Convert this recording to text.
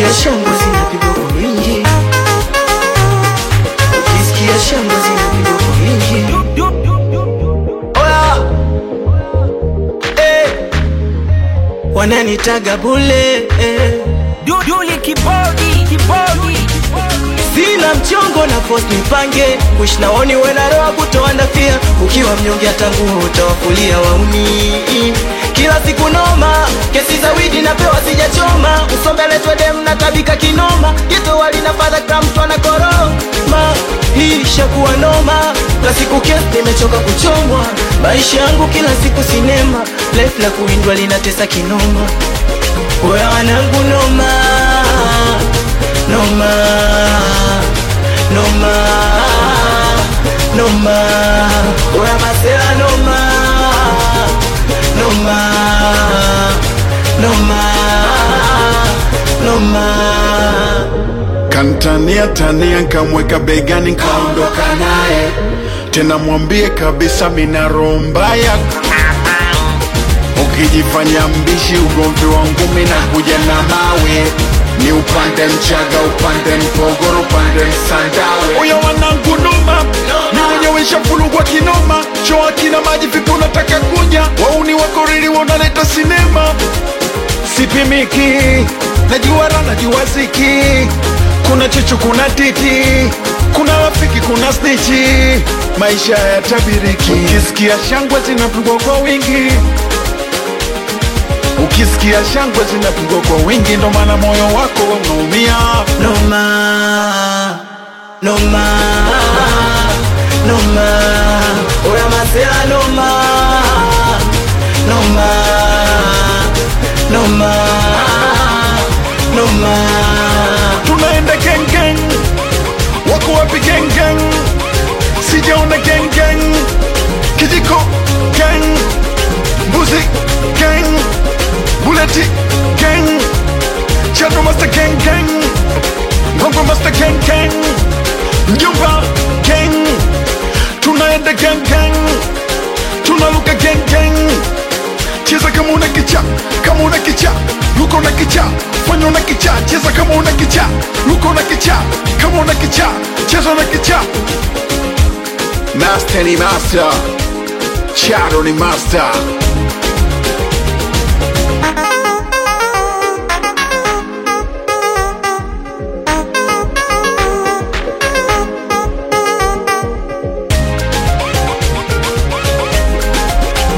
ukisikia shangwe zinapigwa kwa wingi, ukisikia shangwe zinapigwa kwa wingi. Oya, eh, wananitaga bule eh. Duli kibodi kibodi Sina mchongo na force nipange Wish naoni wena roa kutoa ndafia Ukiwa mnyonge hata nguo utawafulia wauni Kila siku noma Kesi za widi napewa sijachoma Usombele twedem na tabika kinoma Geto wali na fadha kram twana koroma Hii shakuwa noma Kwa siku kesi nimechoka kuchomwa Maisha yangu kila siku sinema Life la kuindwa linatesa kinoma Oya wanangu noma Noma Noma Noma Oya masela noma Noma Noma Noma Kantania tania nkamweka begani nkaondoka naye tena, mwambie kabisa mina roho mbaya. Ukijifanya mbishi, ugomvi wangu mina kuja na mawe, ni upande Mchaga, upande Mpogoro, upande Msandawe. Uyo wanangu noma, ni wenyewe shafulugwa kinoma, choa kina maji, vipi unataka kuja? Wauni wakorili wanaleta sinema sipimiki, najua raha, najua ziki, kuna chuchu, kuna titi, kuna rafiki, kuna snichi, maisha ya tabiriki. Ukisikia shangwe zinapigwa kwa wingi, ukisikia shangwe zinapigwa kwa wingi, ndo maana moyo wako unaumia. Noma Noma Noma Oya masela noma Noma Noma Noma Tunaenda gang gang, wako wapi gang gang? Sijaona gang gang, kijiko gang, mbuzi gang, buleti gang, chano master gang gang, ngongo master gang gang, mjomba gang, tunaenda gang gang, tunaluka gang gang, cheza kama una kicha, kama una kicha, luka una kicha, fanya una kicha, cheza kama una kicha, luka una kicha, kama una kicha, cheza una kicha. Master ni master, Charo ni master,